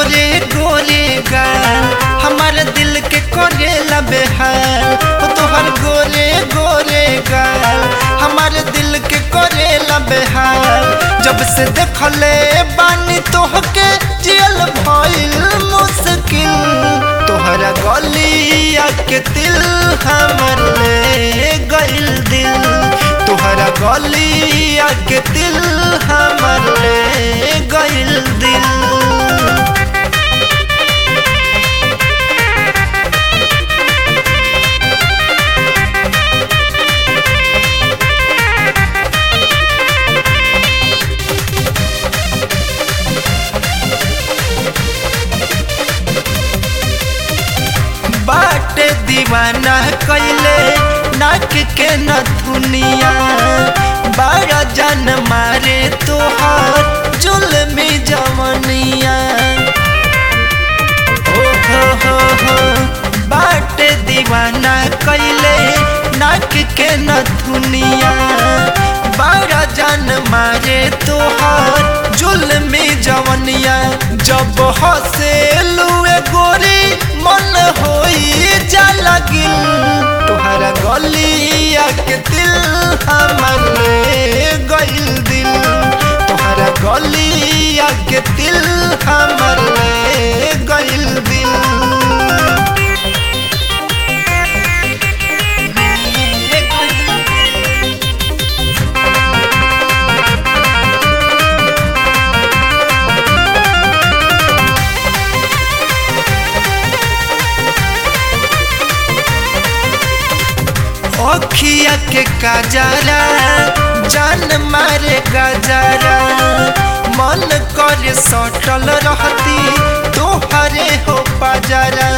गोरे गोरे गाल हमारे दिल के करेला बेहाल हो तोहर गोरे गोरे गाल हमारे दिल के करेला बेहाल जब से देखले बानी तोहके जियल भइल मुश्किल तोहरा गलिया के दिल हमर ले गइल दिल तोहरा गलिया के दिल हमर ले गइल दिल बाटे दीवाना कैले नाक के नथुनिया बारा जन मारे तोहर जुलमी जवनिया ओ हो हो हो बाटे दीवाना कैले नाक के नथुनिया बारा जन मारे तोहर जुलमी जवनिया जब हसे लुए गोरी मन होई जा लगिल तोहरा गलिया के दिल हमर ले गइल दिल तोहरा गलिया के दिल हमर ले गइल दिल अखिया के काजरा जान मारे गजरा मन करे सटल रहती तोहरे हो पजरा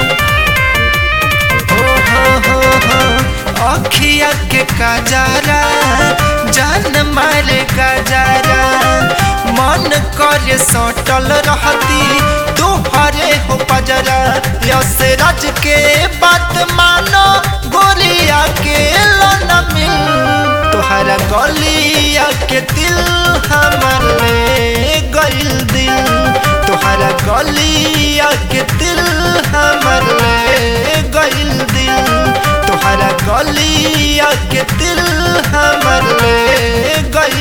हो हो हो हो अखिया के काजरा जान मारे गजरा मन करे सटल रहती तोहरे हो पजरा यस राज के बात मानो गोरिया के लन मिल तोहरा गलिया के दिल हमर ले गइल दिल तोहरा गलिया के दिल हमर ले गइल दिल तोहरा गलिया के दिल हमर ले गइल